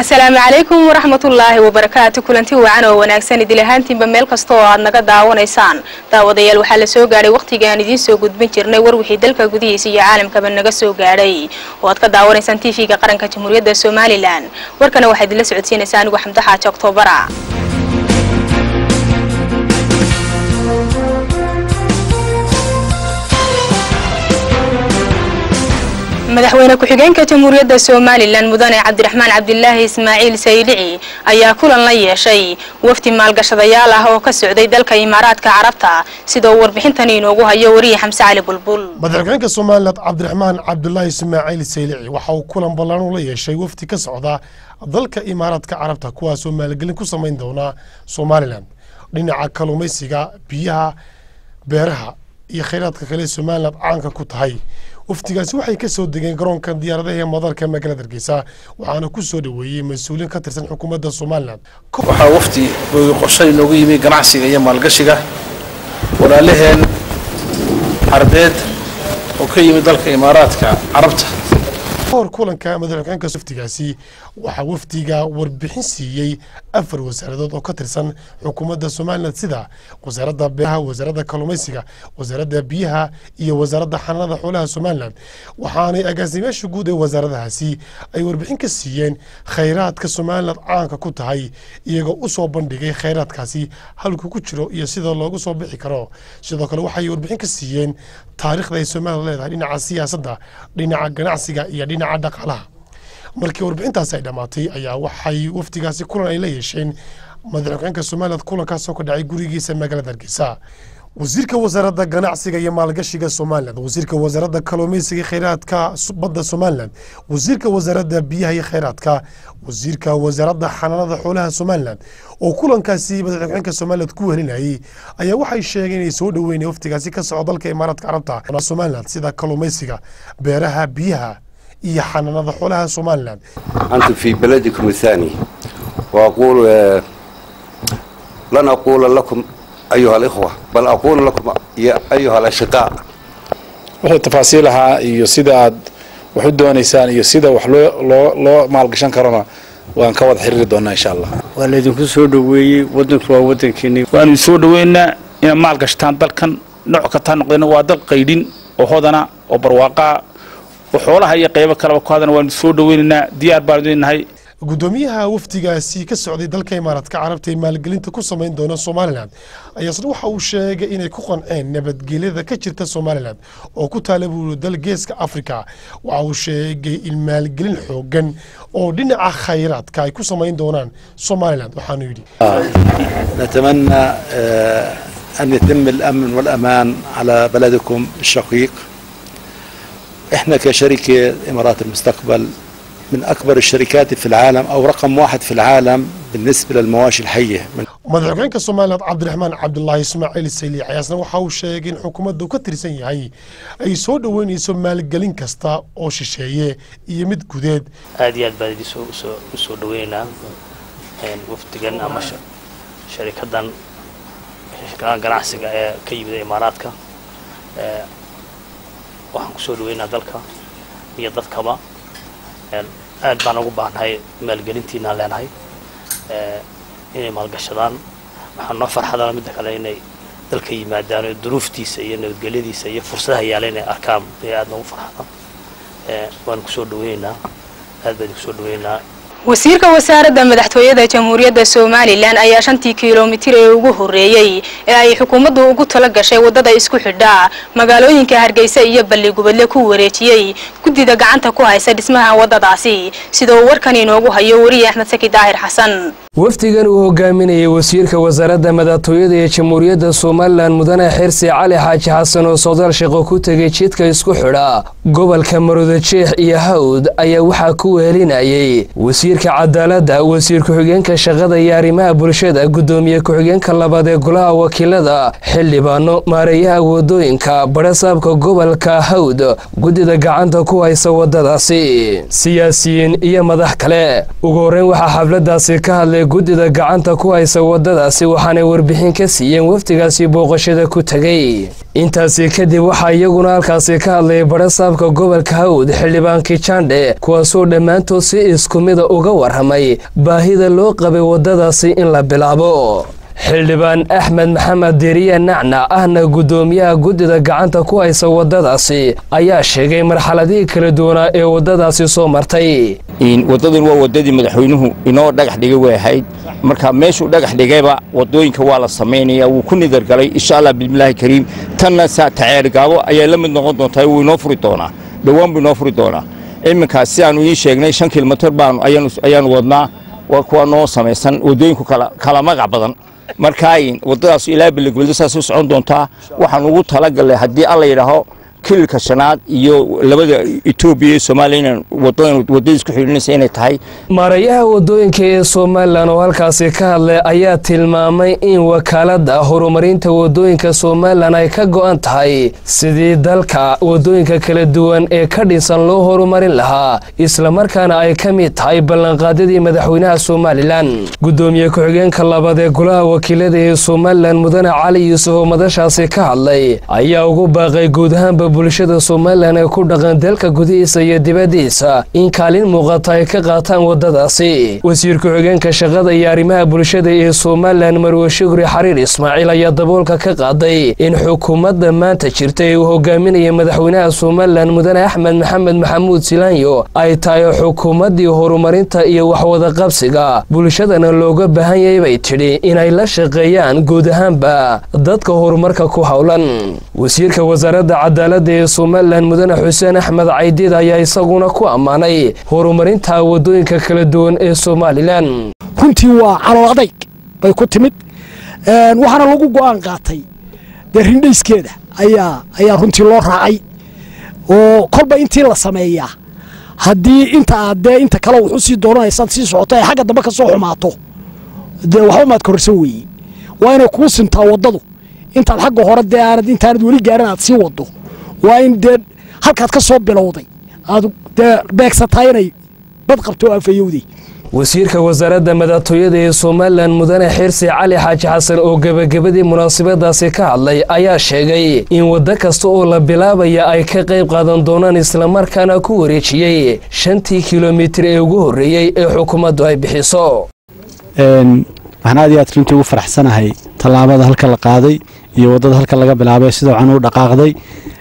asalaamu calaykum waraxmatullaahi wabarakaatu kulanti wacan oo wanaagsan idil ahaantiinba meel kasta oo aad naga daawanaysaan daawadayaal waxaa la soo gaadhay wakhtigii aan idiin soo gudbin jirnay war wixii dalka gudihiisa iyo caalamkaba naga soo gaadhay oo aad ka daawanaysaan tv-ga qaranka jamhuuriyadda somalilan warkana waxaa idinla socodsiinaysaa anigu xamdo xaaji oktobara madaxweyne ku-xigeenka jamhuuriyadda somalilan mudane cabdiraxmaan cabdilaahi ismaaciil saylici ayaa kulan la yeeshay wafdi maalgashadayaal ah oo ka socday dalka imaaraadka carabta sida uu warbixintani inoogu hayo wariye xamse cali bulbul madaxweynaha somalilan cabdiraxmaan cabdulaahi ismaaciil saylici waxa uu kulan ballaan ula yeeshay wafdi ka socda dalka imaaraadka carabta kuwaasoo maalgelin ku samayn doona somalilan dhinaca kalluumaysiga biyaha beeraha iyo khayraadka kale somalilan caanka ku tahay wafdigaasi waxay ka soo degeen garoonka diyaaradaha ee madalka magaalada hargeysa waxaana ku soo dhoweeyey mas-uuliin ka tirsan xukuumadda somalilan waxaa wafdi qorshay inoogu yimi ganacsiga iyo maalgashiga walaalaheen carbeed oo ka yimid dalka imaaraadka carabta hor kulanka madaxweynaha wafdigaasi waxaa wafdiga warbixin siiyey afar wasaaradood oo ka tirsan xukuumadda somalilan sida wasaaradda beeraha wasaaradda kalluumaysiga wasaaradda biyaha iyo wasaaradda xanaanada xoolaha somalilan waxaanay agaasimayaasha guud ee wasaaradahaasi ay warbixin ka siiyeen khayraadka somalilan caanka ku tahay iyagoo u soo bandhigay khayraadkaasi halku ku jiro iyo sida loogu soo bixi karo sidoo kale waxay warbixin ka siiyeen taariikhda ay somalilan leedahay dhinaca siyaasadda dhinaca ganacsiga iyo dhinaca dhaqaalaha markii warbixintaasi ay dhammaatay ayaa waxay wafdigaasi kulan ay la yeesheen madaxweynaha somalilan kulankaasoo ka dhacay gurigiisa magaalada hargeysa wasiirka wasaaradda ganacsiga iyo maalgashiga somalilan wasiirka wasaaradda kalluumaysiga khayraadka badda somalilan wasiirka wasaaradda biyaha iyo khayraadka wasiirka wasaaradda xanaanada xoolaha somalilan oo kulankaasi madaxweynaha somalilan ku welinayay ayaa waxay sheegeen inay soo dhoweyn wafdigaasi ka soco dalka imaaraadka carabta somalilan sida kalluumaysiga beeraha biyaha iyo xanaanada xoolaha somalilan أنتم في بلدكم الثاني وأقول آه، لن أقول لكم أيها الإخوة بل أقول لكم يا أيها الأشقاء wixii tafaasiil ahaa iyo sida aad wax u doonaysaan iyo sida wax loo loo loo maalgashan karona waan ka wada xiriiri doonaa insha allah waa laydinku soo dhoweeyey wadanku waa wadankeeni waanu soo dhoweynaa inaad maal gashtaan dalkan nooc kastaa noqdeen waa dal qaydhin oo hodana oo barwaaqaa oo xoolaha iyo qaybo kaleba ku hadana waanu soo dhoweynaynaa diyaar baanu idinnahay gudoomiyaha wafdigaasi ka socday dalka imaaraadka carabta ee maalgelinta ku samayn doona somalilan ayaa isna waxa uu sheegay inay ku qanceen nabadgelyada ka jirta somalilan oo ku taala buuri dal geeska africa waxa uu sheegay in maalgelin xoogan oo dhinaca khayraadka ay ku samayn doonaan somalilan waxaanu yidhi نتمنى آه، أن يتم الأمن والأمان على بلدكم الشقيق إحنا كشركة إمارات المستقبل من أكبر الشركات في العالم أو رقم واحد في العالم بالنسبة للمواشي الحية من madaxweynaha somalilan cabdiraxmaan cabdulaahi ismaaciil sayli ayaasna waxa uu sheegay in xukuumaddu ka tirsan yahay ay soo dhoweynayso maalgelin kasta oo shisheeye iyo mid gudeed aad iyo aad baan idin soo usoo usoo dhaweynaynaa een, wafdigan ama sha- sharikadan shirkadaha ganacsiga ee ka yimid imaaraadka ee, waxaan kusoo dhaweynaa dalka iyo dadkaba een, aad baan ugu baahnahay maalgelintiinaan leenahay ee, inay maalgashadaan waxaan noo farxadana midda kale inay dalka yimaadaan oo duruuftiisa iyo nabadgelyadiisa iyo fursadaha yaala inay arkaan ee aad noogu farxada ee, waan kusoo dhaweynaynaa aad baan idinku soo dhaweynaynaa wasiirka wasaaradda madaxtooyada jamhuuriyadda somalilan ayaa shantii kilomitir ee ugu horreeyey ee ay xukuumaddu ugu tala gashay waddada isku xidha magaalooyinka hargeysa iyo balligubadle ku wareejiyey guddida gacanta ku haysa dhismaha waddadaasi sida uu warkan inoogu hayo weriye axmed saki daahir xasan wafdigan uu hogaaminayay wasiirka wasaaradda madaxtooyada ee jamhuuriyadda somalilan mudane xirsi cali xaaji xasan oo socdaal shaqo ku tegay jidka isku xidha gobolka maroodijeex iyo hawd ayaa waxaa ku wehelinayay wasiirka cadaaladda wasiir ku-xigeenka shaqada iyo arrimaha bulshada guddoomiye ku-xigeenka labaad ee golaha wakiilada xildhibaano maareeyaha wadooyinka badhasaabka gobolka hawd guddida gacanta ku haysa waddadaasi siyaasiyiin iyo madax kale ugu horreyn waxaa xafladaasi ka hadlay guddida gacanta ku haysa waddadaasi waxaanay warbixin ka siiyeen wafdigaasi booqashada ku tegay intaasi kadib waxaa iyaguna halkaasi ka hadlayay barasaabka gobolka hawd xildhibaan kijandhe kuwaasoo dhammaantood si isku mida uga warramay baahida loo qabay waddadaasi in la bilaabo xildhibaan axmed maxamed deriye nacnac ahna guddoomiyaha guddida gacanta ku haysa waddadaasi ayaa sheegay marxaladihii kala duwanaa ee waddadaasi soo martay waddadan waa waddadii madaxweynuhu inoo dhagax dhigay way ahayd marka meeshuu dhagax dhigayba waddooyinka waa la samaynaya wuu ku nidargalay insha allah bismillaahi kariim tanna saa taceergaabo ayaa la mid noqon doontaa wuu inoo furi doonaa dhowaan buu inoo furi doonaa iminkaas sidaanu ii sheegnay shan kilomitir baanu ayaanu wadnaa waa kuwa noo samaysan waddooyinku kala magac badan markaa waddadaas ilaa belegweldo saas u socon doontaa waxaan ugu talagalnay haddii alla yidhaaho kililka shanaad iyo labada etoobiya iyo soomaaliya inaan wadadan waddadiis ku xidhinaysa inay tahay maarayaha waddooyinka ee somalilan oo halkaasi ka hadlay ayaa tilmaamay in wakaaladda horumarinta waddooyinka somalilan ay ka go'an tahay sidii dalka waddooyinka kala duwan ee ka dhisan loo horumarin lahaa islamarkaana ay ka mid tahay ballanqaadyadii madaxweynaha somalilan guddoomiye ku-xigeenka labaad ee golaha wakiilada ee somalilan mudane cali yuusuf oo madashaasi ka hadlay ayaa ugu baaqay guud ahaanba bulshada somalilan ee ku dhaqan dalka gudihiisa iyo dibaddiisa in kaalin muuqata ay ka qaataan waddadaasi wasiir ku-xigeenka shaqada iyo arrimaha bulshada ee somalilan marwe shukri xariir ismaaciil ayaa daboolka ka qaaday in xukuumadda maanta jirta ee uu hogaaminaya madaxweynaha somalilan mudane axmed maxamed maxamuud silaanyo ay tahay xukuumaddii horumarinta iyo waxwadaqabsiga bulshadana looga baahan yahay bay tidhi inay la shaqeeyaan guud ahaanba dadka horumarka ku howlan wasiirka wasaaradda cadaaladda ee somalilan mudane xuseen axmed caydiid ayaa isaguna ku ammaanay horumarinta waddooyinka kala duwan ee somalilan runtii waa calool adayg bay ku timid waxaana lagu go'aan qaatay dee rindhayskeeda ayaa ayaa runtii loo raacay oo kolba intii la sameeyaa haddii inta aad dee inta kale wuxu sii doonanaysaad sii socoto ay xagga dambe ka soo xumaato dee waxba maad kororsan weeye waa inay kuu sintaa waddadu intaad xagga hore dee aanad intaanad weli gaarin aad sii waddo waa in dee halkaad ka soo bilowday aad dee beegsataa inay bad qabto oo afayowday wasiirka wasaaradda madaxtooyada ee somalilan mudane xirsi cali xaaji xasan oo gebagabadii munaasabadaasi ka hadlay ayaa sheegay in waddo kasta oo la bilaabaya ay ka qayb qaadan doonaan islamarkaana ku wareejiyey shantii kilomitir ee ugu horreeyey ee xukuumaddu ay bixiso waxaan aad iyo aad runtii ugu faraxsanahay tallaabada halka la qaaday iyo waddada halka laga bilaabay sida wacan u dhaqaaqday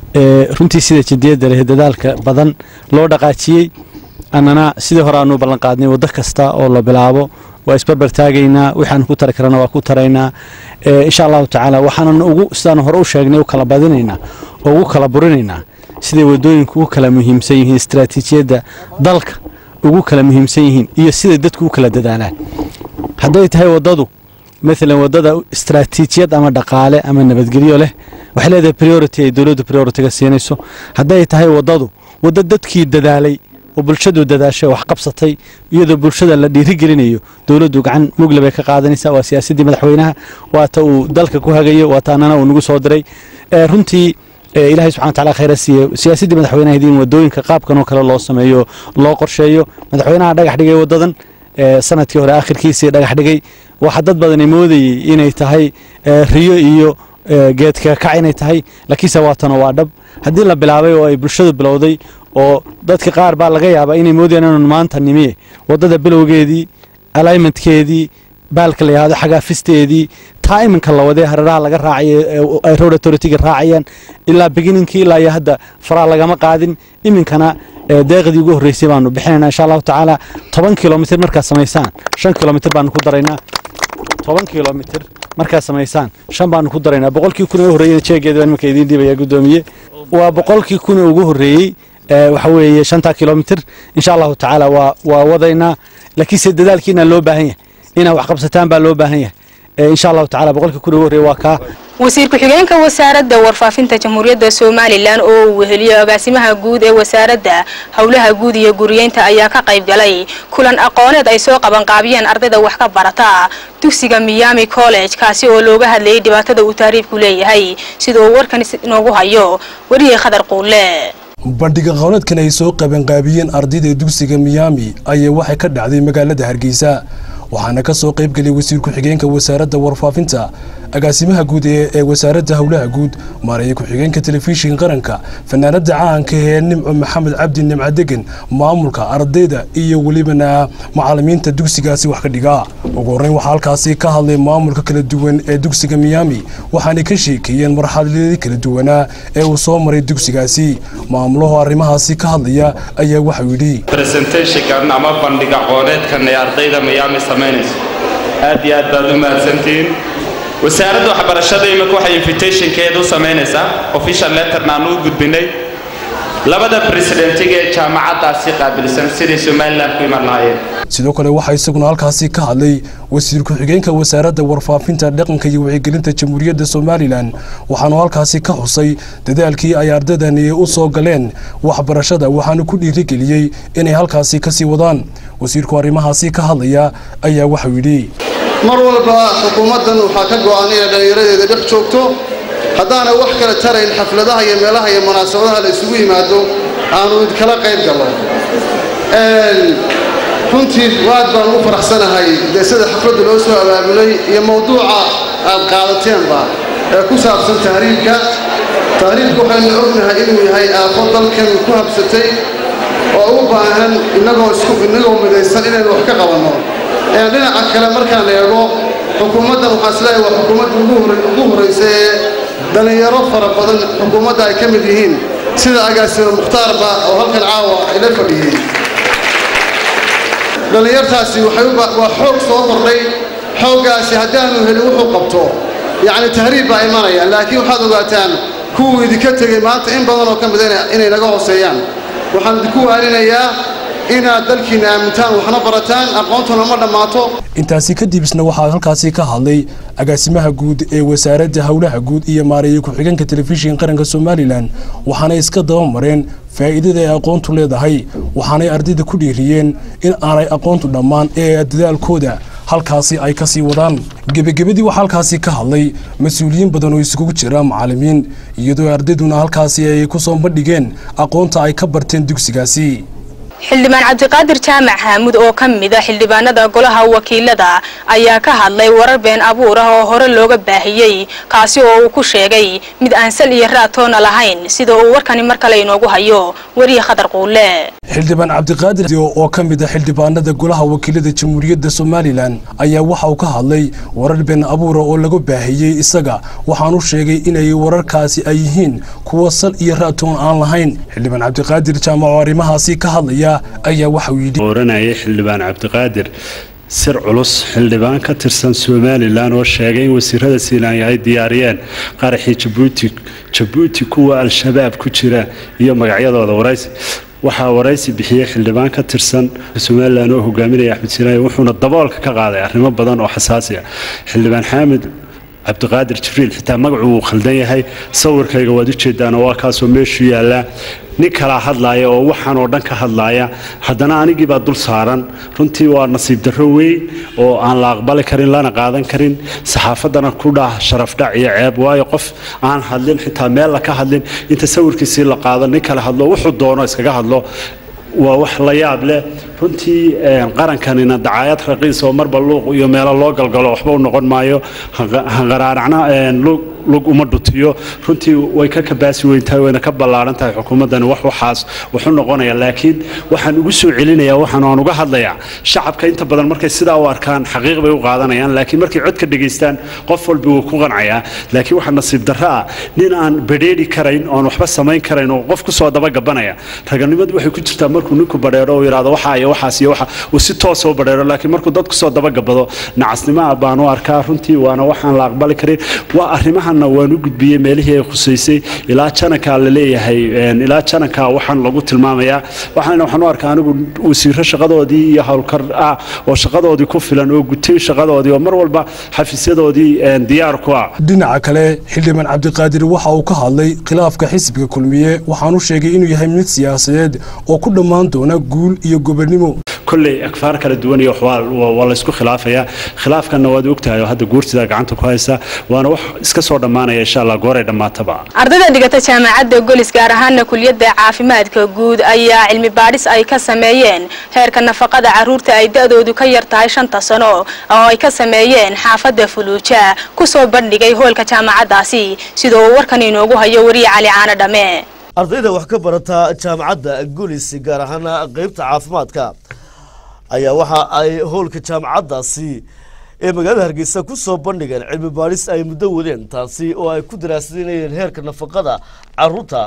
runtii sida jidiyadda leh dadaalka badan loo dhaqaajiyey annana sidii hore aanu ballan qaadnay waddo kasta oo la bilaabo waa isbarbar taagaynaa waxaanu ku tari karana waa ku taraynaa insha allahu tacaala waxaanan ugu sidaan hore u sheegnay u kala badinaynaa oo ugu kala burinaynaa siday waddooyinku u kala muhiimsan yihiin istaraatiijiyadda dalka ugu kala muhiimsan yihiin iyo siday dadku u kala dadaalaan hadday tahay waddadu maalan waddada istaraatiijiyad ama dhaqaale ama nabadgelyo leh waxay leedahay priority ay dowladdu prioritiga siinayso hadday tahay waddadu waddo dadkii dadaalay oo bulshadu dadaashay wax qabsatay iyadoo bulshada la dhiirigelinayo dowladdu gacan mugle bay ka qaadanaysaa waa siyaasaddii madaxweynaha waata uu dalka ku hagayo waata annana uu nagu soo diray runtii ilaahay subxana wataala khayra siiye siyaasaddii madaxweynaheed in waddooyinka qaabkan oo kale loo sameeyo loo qorsheeyo madaxweynaha dhagax dhigay waddadan sanadkii hore akhirkiisii dhagax dhigay waxaa dad badani moodayey inay tahay riyo iyo geedka kac inay tahay laakiinse waatana waa dhab haddii la bilaabay oo ay bulshadu bilowday oo dadka qaar baa laga yaabaa inay moodayaan inanu maanta nimiye waddada bilowgeedii alignmentkeedii baalka la yidhahdo xagaafisteedii taa iminka la wadee hareeraha laga raacayo ay road authority-ga raacayaan ilaa beginninkii ilaa iyo hadda faraa lagama qaadin iminkana deeqdii ugu horreysay baanu bixinayna insha allahu tacaala toban kilomitir markaad samaysaan shan kilomitir baanu ku daraynaa toban kilomitir markaad samaysaan shan baanu ku daraynaa boqolkii kun ee horreeyey jeegeeda baan iminka idiin dhiibaya guddoomiye waa boqolkii kun ee ugu horreeyey waxa weeye shantaa kilomitir insha allahu tacaala waa waa wadaynaa laakiinse dadaalkiina loo baahan yahay inaa wax qabsataan baa loo baahan yahay insha allahu tacala boqolkii kun ugu horreeye waa kaa wasiir ku-xigeenka wasaaradda warfaafinta jamhuuriyadda somalilan oo uu weheliyo agaasimaha guud ee wasaaradda howlaha guud iyo guriyeynta ayaa ka qayb galay kulan aqooneed ay soo qabanqaabiyeen ardayda wax ka barata dugsiga miami college kaasi oo looga hadlayay dhibaatada uu taariifku leeyahay sida uu warkan inoogu hayo weriye khadar quulle bandhiga qowleedkan ay soo qabanqaabiyeen ardayda dugsiga miyaami ayaa waxay ka dhacday magaalada hargeysa waxaana ka soo qayb geliyay wasiir ku-xigeenka wasaaradda warfaafinta agaasimaha guud ee wasaaradda howlaha guud maareeye ku-xigeenka telefishinka qaranka fanaanada caanka ee nimco maxamed cabdi nimco degen maamulka ardayda iyo welibana macalimiinta dugsigaasi wax ka dhiga ugu horreyn waxaa halkaasi ka hadlay maamulka kala duwan ee dugsiga miyaami waxaanay ka sheekeeyeen marxaladii kala duwanaa ee uu soo maray dugsigaasi maamulaho arrimahaasi ka hadlaya ayaa waxau yidhi resentationkan ama bandhig aqooneedkan ee ardayda miyaami samaynayso aad iyo aad baad u mahadsantihiin wasaaradda waxbarashada imika waxay invitationkeeda u samaynaysaa official letterna aan u gudbinay labada presidentiga ee jaamacaddaasi qaabilsan siday somaliland ku iman lahaayeen sidoo kale waxaa isaguna halkaasi ka hadlay wasiir ku-xigeenka wasaaradda warfaafinta dhaqanka iyo wacyigelinta jamhuuriyadda somalilan waxaanu halkaasi ka xusay dadaalkii ay ardaydani u soo galeen waxbarashada waxaanu ku dhiirigeliyey inay halkaasi kasii wadaan wasiirku arrimahaasi ka hadlaya ayaa waxau yidhi mar walba xukuumaddan waxaa ka go'an inay dhallinyaradeeda dhex joogto haddaana wax kala tarayn xafladaha iyo meelaha iyo munaasabadaha la isugu yimaado aanu kala qayb galno runtii waad baan u faraxsanahay dee sida xafladda loo soo abaabulay iyo mawduuca aad qaadateen-ba ee ku saabsan tahriibka tahriibka waxaynu ognahay inuu yahay aafo dalkan ku habsatay oo u baahan innagoo isku innagoo midaysan inaynu wax ka qabanno dhinaca kale markaan eego xukuumaddan waxaan isleeyahay waa xukuumadda ugu horraysa ee dhallinyaro fara badan xukuumadda ay ka mid yihiin sida agaasimo mukhtaarba oo halkan caawa ila fadhiyey dhallinyartaasi waa xoog soo kordhay xooggaasi haddaanu helin wuxuu qabto yacni tahriib baa imanaya laakiin waxaad ogaataan kuwuu idinka tegey maanta in badan oo ka mid inay naga hooseeyaan waxaan idinku waalinayaa inaad dalkiina aamintaan waxna barataan aqoontuna ma dhammaato intaasi kadib isna waxaa halkaasi ka hadlay agaasimaha guud ee wasaaradda howlaha guud iyo maareeye ku-xigeenka telefishinka qaranka somalilan waxaanay iska dabamareen faa'iidada ay aqoontu leedahay waxaanay ardayda ku dhiiriyeen in aanay aqoontu dhammaan ee dadaalkooda halkaasi ay ka sii wadaan gebagabadii waxaa halkaasi ka hadlay mas-uuliyiin badan oo isugu jira macallimiin iyadoo ardayduna halkaasi ay ku soo bandhigeen aqoonta ay ka barteen dugsigaasi xildhibaan cabdiqaadir jaamac xaamud oo ka mid a xildhibaanada golaha wakiilada ayaa ka hadlay warar been abuur ah oo hore looga baahiyey kaasi oo uu ku sheegay mid aan sal iyo raatoona lahayn sida uu warkani mar kale inoogu hayo weriye khadar quule xildhibaan cabdiqaadir oo ka mid a xildhibaanada golaha wakiilada jamhuuriyadda somalilan ayaa waxa uu ka hadlay warar been abuura oo laga baahiyey isaga waxaanu sheegay inay wararkaasi ay yihiin kuwa sal iyo raatoon aan lahayn xildhibaan cabdiqaadir jaamac oo arrimahaasi ka hadlaya ayaa waxauu yidhi oranayay xildhibaan cabdiqaadir sir culus xildhibaan ka tirsan somalilan oo sheegay in wasiirada siinaanya ay diyaariyeen qaraxii jabuuti jabuuti kuwa al-shabaab ku jira iyo magacyadooda waraysi waxaa waraysi bixiyey xildhibaan ka tirsan somalilan oo hogaaminaya axmed siinaaya wuxuuna daboolka ka qaaday arrimo badan oo xasaasi ah xildhibaan xaamid cabdiqaadir jibriil xitaa magacu wuu khaldan yahay sawirkayga waad ujeedaanoo waa kaasoo meeshuu yaallaa nin kalaa hadlaaya oo waxaan oo dhan ka hadlaaya haddana anigii baa dul saaran runtii waa nasiib darro weyn oo aan la aqbali karin lana qaadan karin saxaafaddana ku dhah sharafdhac iyo ceeb waayo qof aan hadlin xitaa meel la ka hadlin inta sawirkiisii la qaado nin kale hadlo wuxuu doono iskaga hadlo waa wax la yaab leh runtii qarankanina dacaayad raqiis oo marba luuq iyo meelo loo galgalo waxba u noqon maayo hanqaraaracna lug uma dhutiyo runtii way ka kabaasi weyntahay wayna ka ballaaran tahay xukuumaddani wax waxaas wuxu noqonaya laakiin waxaan ugu soo celinayaa waxaan aan uga hadlayaa shacabka inta badan markay sidaa u arkaan xaqiiq bay u qaadanayaan laakiin markay codka dhegaystaan qof walba wuu ku qancayaa laakiin waxaa nasiib darro ah nin aan badheeri karayn oon waxba samayn karayn oo qof kusoo dabagabanaya raganimadu waxay ku jirtaa markuu ninku badheero uu yidhaahdo waxaa iyo waxaas iyo waxa uu si toosoo badheero laakiin markuu dad kusoo dabagabado nacasnimo ah baan u arkaa runtii waana waxaan la aqbali karin waa arrimahan waan u gudbiyey meelihii ay khusaysay ilaa janankaa la leeyahay ilaa janankaa waxaan lagu tilmaamayaa waxaana waxaan u arkaa anigu wasiiro shaqadoodii iyo howlkar ah oo shaqadoodii ku filan oo gutay shaqadoodii oo mar walba xafiisyadoodii diyaar ku ah dhinaca kale xildhibaan cabdiqaadir waxa uu ka hadlay khilaafka xisbiga kulmiye waxaanu sheegay inuu yahay mid siyaasadeed oo ku dhammaan doona guul iyo gobonnimo kolley akfaar kala duwan iyo waa laysku khilaafayaa khilaafkanna waad ogtahay oo hadda guurtida gacanta ku haysa waana wax iska soo dhammaanaya insha allah gooray dhammaataba ardayda dhigata jaamacadda golis gaar ahaana kuliyadda caafimaadka guud ayaa cilmi baadhis ay ka sameeyeen heerka nafaqada carruurta ay da-doodu ka yar tahay shanta sano oo ay ka sameeyeen xaafadda fuluuja kusoo bandhigay hoolka jaamacaddaasi sida uu warkan inoogu hayo wariye cali caano dhame ardayda wax ka barata jaamacadda gulis gaar ahaana qeybta caafimaadka ayaa waxa ay howlka jaamacaddaasi ee magaalada hargeysa ku soo bandhigeen cilmi baadhis ay muddo wadeen taasi oo ay ku daraasadinayeen heerka nafaqada caruurta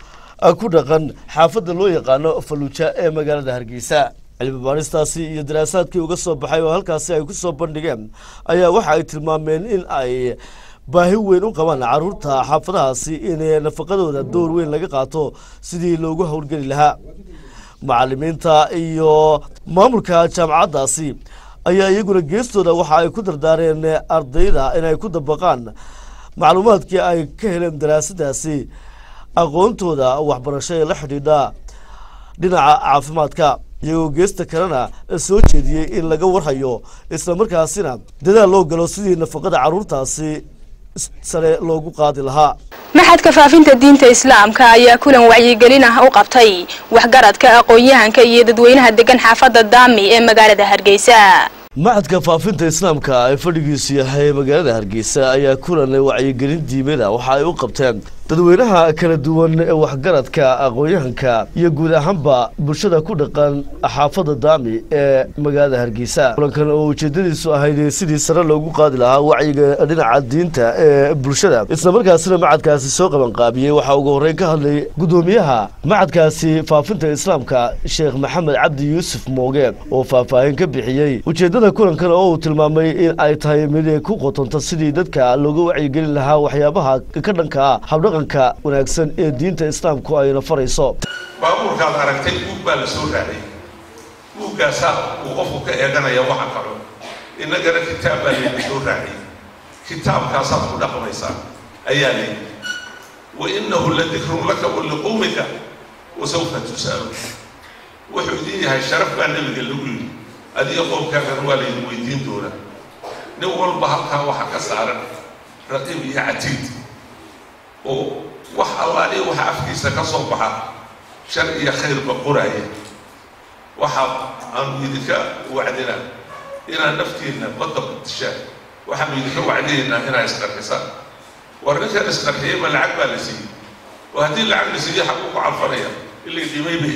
ku dhaqan xaafadda loo yaqaano faluuja ee magaalada hargeysa cilmi baadhistaasi iyo daraasaadkii uga soo baxay oo halkaasi ay ku soo bandhigeen ayaa waxa ay tilmaameen in ay baahi weyn u qabaan caruurta xaafadahaasi in nafaqadooda door weyn laga qaato sidii loogu howlgeli lahaa macalimiinta iyo maamulka jaamacaddaasi ayaa iyaguna geestooda waxa ay ku dardaareen ardayda inay ku dabaqaan macluumaadkii ay ka heleen daraasadaasi aqoontooda waxbarasho ee la xidhiidha dhinaca caafimaadka iyagoo geesta kalena soo jeediyey in laga warhayo islamarkaasina dadaal loo galo sidii nafaqada caruurtaasi sare loogu qaadi lahaa maxadka faafinta diinta islaamka ayaa kulan wacyigelin ah u qabtay waxgaradka aqoon-yahanka iyo dadweynaha degan xaafadda daami ee magaalada hargeysa maxadka faafinta islaamka ee fadhigiisu yahay magaalada hargeysa ayaa kulan wacyigelin diimada waxa ay u qabteen dadweynaha kala duwan ee waxgaradka aqoon-yahanka iyo guud ahaanba bulshada ku dhaqan xaafadda daami ee magaalada hargeysa kulankan oo ujeedadiisu ahayd sidii sare loogu qaadi lahaa wacyiga dhinaca diinta ee bulshada islamarkaasina macadkaasi soo qabanqaabiyey waxaa ugu horreyn ka hadlay guddoomiyaha macadkaasi faafinta islaamka sheekh maxamed cabdi yuusuf mooge oo faahfaahin ka bixiyey ujeeddada kulankan oo uu tilmaamay in ay tahay mid ku qotonta sidii dadka looga wacyigelin lahaa waxyaabaha ka dhanka ah habdhaqanka wanaagsan ee diinta islaamku ayna farayso baabuurkaad aragtay buug baa la soo raacay buuggaasaa uu qofku ka eeganaya waxa kalo innagana kitaab baa layna soo raacay kitaabkaasaad ku dhaqmaysaa ayaa layidhi wa innahu la dikrun laka wa liqowmika wa sawfa tus'alu wuxuu idin yahay sharaf baa nebiga lagu yidhi adiga qoomkaagana waa laydin weydiin doonaa nin walba halkaa waxa ka saaran raqiib iyo catiid oo wax allaaliya waxa afkiisa ka soo baxa shar iyo khayrba qoraaya waxa aanu idinka wacdina inaad naftiinna badda ku dishaan waxaanu idinka wacdinaynaa inaad isqarxisaan war ninkan isqarxiyey ma lacag baa la siiyey oo haddii lacag la siiyey xaquu ku calfanaya ilay dhimay bay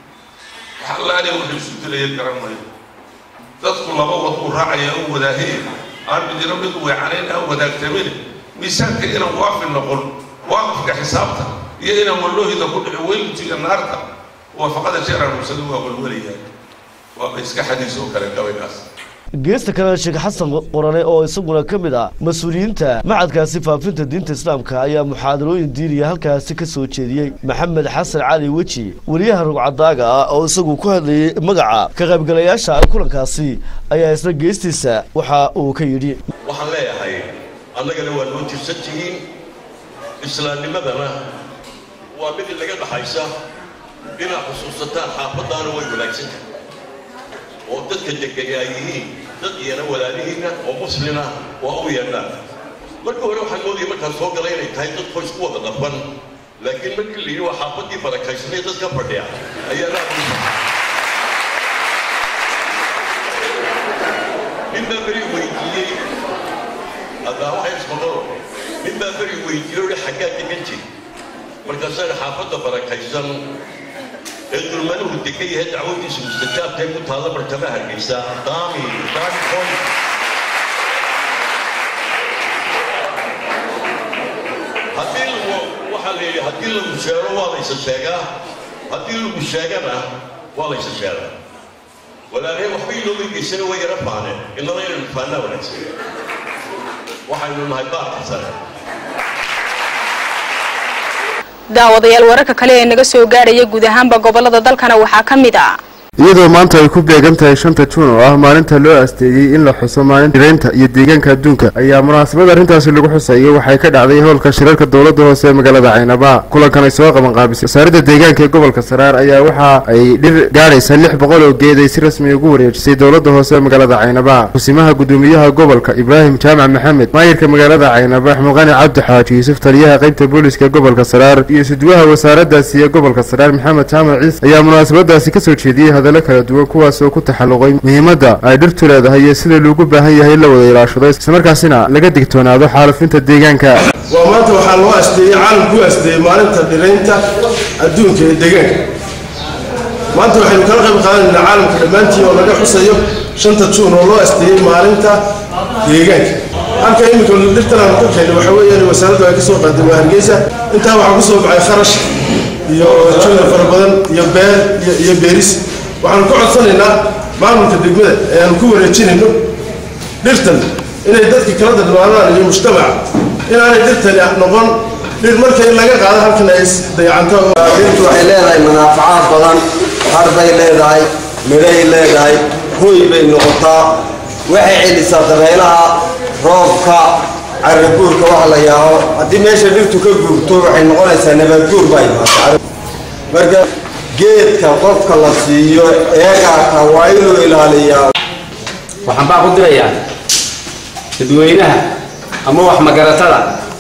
wax allaaliya wuxuu isu dilaya garan mayo dadku laba wad uu raacaya u wadaahiye aan midina mid weecanayn aan wadaagtamin miisaanka inaan waafi noqon waaqifka xisaabta iyo inaan walloohida ku dhici weylutiga naarta waafaqada jeeraan mursada waa walwalayaa waaba iska xadiis oo kale gabaygaas geesta kale sheekh xasan qorane oo isaguna ka mid ah mas-uuliyiinta macadkaasi faafinta diinta islaamka ayaa muxaadarooyin diiniya halkaasi ka soo jeediyey maxamed xasan cali weji weliyaha rugcadaaga ah oo isagu ku hadlayey magaca ka qaybgalayaasha kulankaasi ayaa isna geestiisa waxa uu ka yidhi waxaan leeyahay annagana waa noo tirsan tihiin islaamnimadana waa mid inaga dhaxaysa inaad xusuusataan xaafaddaana way wanaagsan tahay oo dadka degani ay yihiin dad iyana walaalihiinna oo muslina waa u yeedhaan marka hore waxaan moodaya markaan soo galay inay tahay dad qoys ku wada dhafan laakiin markii la yidhi waa xaafaddii barakaysanay dad ka fadhiya ayaa laa nin baa beri weydiiyey haddaa waxay ismaqalo nin baa beri weydiiyey ohi xaggaa degan jir markaasaan xaafadda barakaysan ee dulmanuhu degan yahay dacwadiisu mustajaabtay ku taalla martaba hargeysa daami daami point haddii lagu waxaa la yidhi haddii lagu sheego waa laysa sheegaa haddii lagu sheegana waa laysa sheegaa walaalahey waxba inooga geysana way yara faaneen innaba inaynu faanaa wanaagsan waxaynu nahay baarka sare daawadayaal wararka kale ee naga soo gaadhaya guud ahaanba gobolada dalkana waxaa ka mid ah iyadoo maanta ay ku beegan tahay shanta juun oo ah maalinta loo asteeyey in la xuso maalinta dhiraynta iyo deegaanka adduunka ayaa munaasabad arrintaasi lagu xusayay waxay ka dhacday howlka shirarka dowladda hoose ee magaalada caynaba kulankan ay soo qaban qaabisay wasaaradda deegaanka ee gobolka saraar ayaa waxa ay dhir gaadhaysa lix boqol oo geed ay si rasmi ugu wareejisay dowladda hoose ee magaalada caynaba kusimaha gudoomiyaha gobolka ibraahim jaamac maxamed maayirka magaalada caynaba xmuqani cabdi xaaji yuusuf taliyaha qaybta booliska gobolka saraar iyo suduwaha wasaaraddaasi ee gobolka saraar maxamed jaamac ciise ayaa munaasabadaasi kasoo jeediyey hadallo kala duwan kuwaas oo ku taxalluqay muhiimadda ay dhirtu leedahay iyo sida loogu baahan yahay in la wada ilaashado islamarkaasina laga digtoonaado xaalufinta deegaanka waa maanta waxaa loo asteeyey caalamku u asteeyey maalinta dhiraynta adduunka ee deegaanka maanta waxaynu kala qayb qaadanaynaa caalamka dhammaantii oo laga xusayo shanta juun oo loo asteeyey maalinta deegaanka halka iminka dhirtan aan ku keenay waxa weeyaan wasaaraddu ay ka soo qaaday waa hargeysa intaa waxaa ku soo baxay kharash iyo juhda fara badan iyo beer iyo beeris waxaanu ka codsanaynaa maamulka degmada ee aanu ku wareejinayno dhirtan inay dadka kala dadmaadaan iyo mujtamaca inaanay dhirtani noqon dhir marka in laga qaado halkan ay dayacanto dhirtu waxay leedahay manaafacaad badan har bay leedahay midhay leedahay hoy bay noqotaa waxay celisaa dabeelaha roobka caraguurka wax la yaaho haddii meesha dhirtu ka guurto waxay noqonaysaa nabaadguur baa imaata marka geedka qofka la siiyo eegaaka waa inuu ilaaliyaa waxaan baa ku dirayaa dadweynaha ama wax magaratada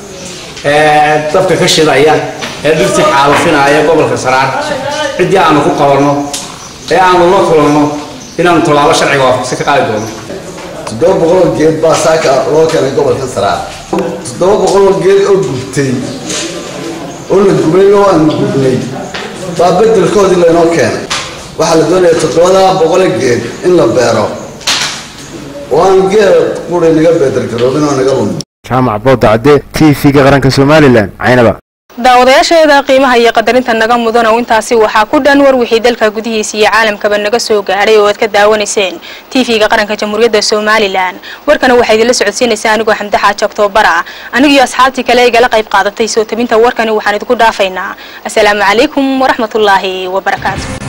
ee dabka ka shidaya ee dhirtii xaalufinaya gobolka saraar ciddii aanu ku qabanno ee aanu la kulanno inaanu tallaabo sharciga waafaqsan ka qaadi doono toddoba boqoloo geed baa saaka loo keenay gobolka saraar toddoba boqoloo geed oo gubtay oo la gubay oo aan gubnay baa bedelkoodii laynoo keenay waxaa la doonaya toddobada boqole geed in la beero oo aan geed quri naga bedelgaroobin oo naga lumin jaamac booda cadde t v-ga qaranka somalilan caynaba daawadayaasheeda qiimaha iyo qadarinta naga mudan oo intaasi waxaa ku dhan war wixii dalka gudihiisa iyo caalamkaba naga soo gaadhay oo aad ka daawanayseen tv-ga qaranka jamhuuriyadda somalilan warkana waxaa idinla socodsiinaysaa anigoo xamde xaaji oktobara anigiyo asxaabtii kale igala qayb qaadatay soo tabinta warkani waxaan idinku dhaafaynaa asalaamu calaykum waraxmatullaahi wabarakaatu